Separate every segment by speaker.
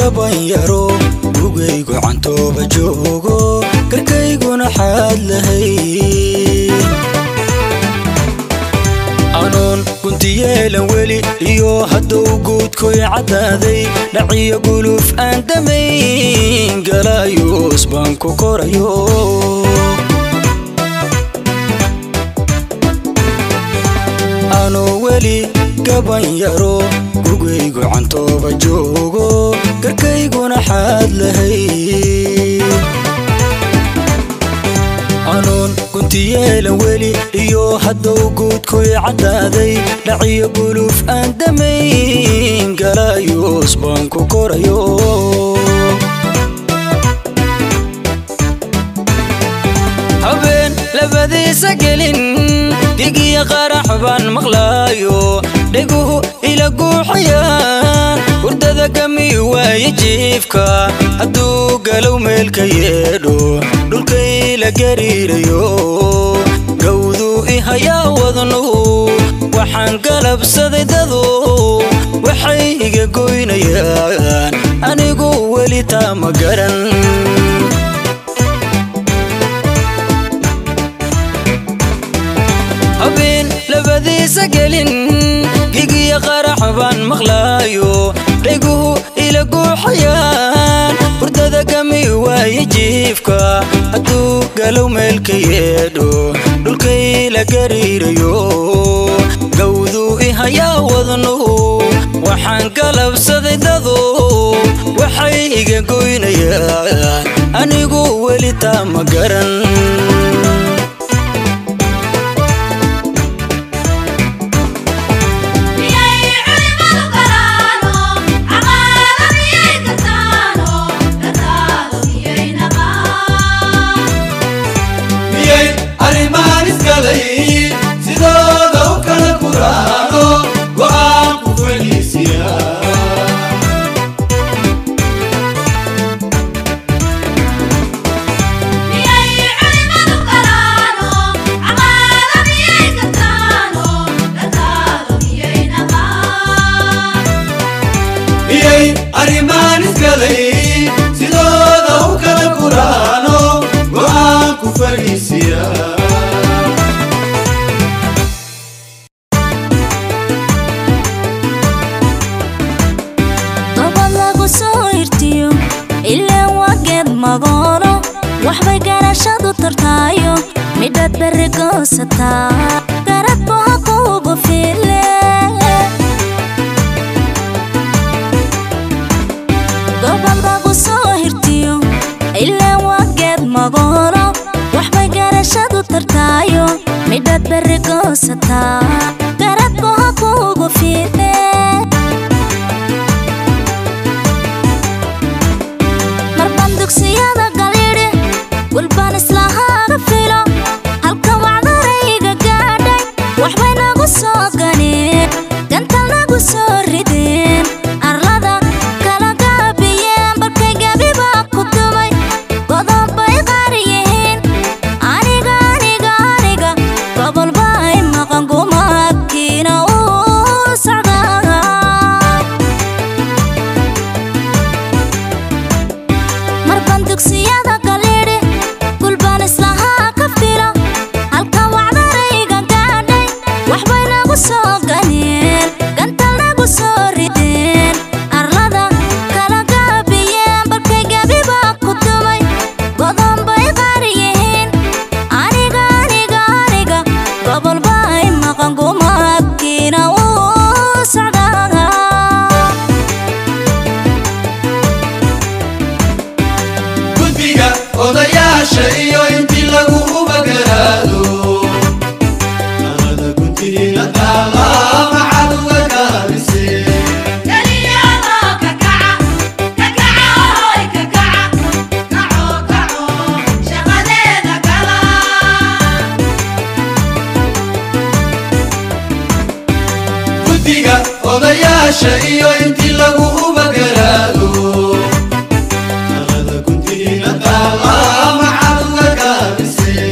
Speaker 1: gaban yaro gugaygu cantooba joogo garkayguna xaad lahay anoon guntiyeelan weli iyo hadduu guudkoy caddaaday dhaciyo guluf aan damayn galaayuus baan ku korayo anoo weli gaban yaro gugaygu cantooba joogo garkayguna xaad lahay anoon guntiyeelan weli iyo hadduu guudkoy caddaaday dhaciyo guluf aan damayn galaayuus baan ku korayo habeen labadiisa gelin digiya qarax baan maqlaayo dheguhu ila guuxayaan hurdada gami waaye jiifka hadduu galow meelka yeedho dhulkay la gariirayo gawduu i hayaa wadnuhu waxaan galabsaday dadu waxay iga goynayaan anigu weli taa ma garan habeen labadiisa gelin gigiya qarax baan maqlaayo dheguhu ila guuxayaan hurdada gami waaye jiifka hadduu galow meelka yeedho dhulkay la gariirayo gawduu i hayaa wadnuhu waxaan galabsaday dadu waxay iga goynayaan anigu weli taa ma garan
Speaker 2: miyay arrimahan isgalay sidooda u kala guraano go'aan ku fadhiisiya miyay arrimahan isgalay sidooda u kala guraano go'aan ku fadhiisiya
Speaker 3: gobol lagu soo hirtiyo ilaan waa geed magoolo waxbay garashadu tartaayo midhaad berri goosataa garad boha kuugu file gobol lagu soo hirtiyo ilaan waa geed magoolo waxbay garashadu tartaayo midhaad berri goosataa garad boha kuugu file marban dugsiyada galidhi gulbaan islahaaga filo halka wacdarayga gaadhay waxbay nagu soo ganeen gantal nagu soo rideen arlada kala gaabiyeen barkay gabiba ku dumay godob bay qaar yihiin aniga aniga aniga gobol bay maqan gumaadkiina uu socdaa marban dugsiyada galidhi gulbaan islahaa ka filo halka wacdarayga gaadhay waxbay nagu soo ganeen gantal nagu soo rideen arlada kala gaabiyeen barkay gabiba ku dumay godon bay qaar yihiin aniga aniga aniga gobol bay maqan gumaadkiina uu socdaa
Speaker 2: gudbiga odayaasha iyo intii lagu ubagaraado nabada guntiina taala maxaad uga gaabisee gudbiga odayaasha iyo intii lagu ubagaraado nabada guntiina taala maxaad uga gaabisee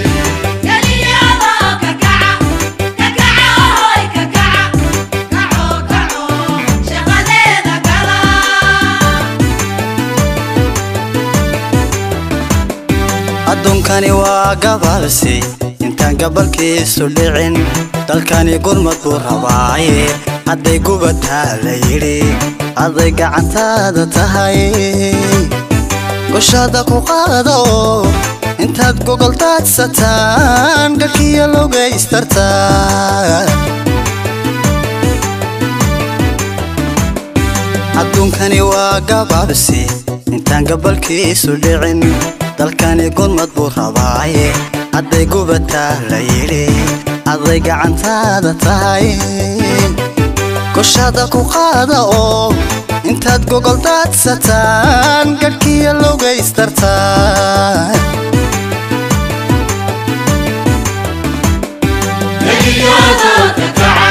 Speaker 4: adduunkani waa gabalsi intaan gabalkiisu dhicin dalkani gurmad buu rabaaye hadday gubataa la yidhi hadday gacantaada tahay goshaada ku qaada oo intaad gogol daadsataan garkiya logaystartaa adduunkani waa gabaabsi intaan gabalkiisu dhicin dalkani gurmad buu rabaaye hadday gubataa la yidhi hadday gacantaada tahay goshaada ku qaada oo intaad gogol daadsataan garhkiya logaystartaa
Speaker 2: Nagiyada ka kaca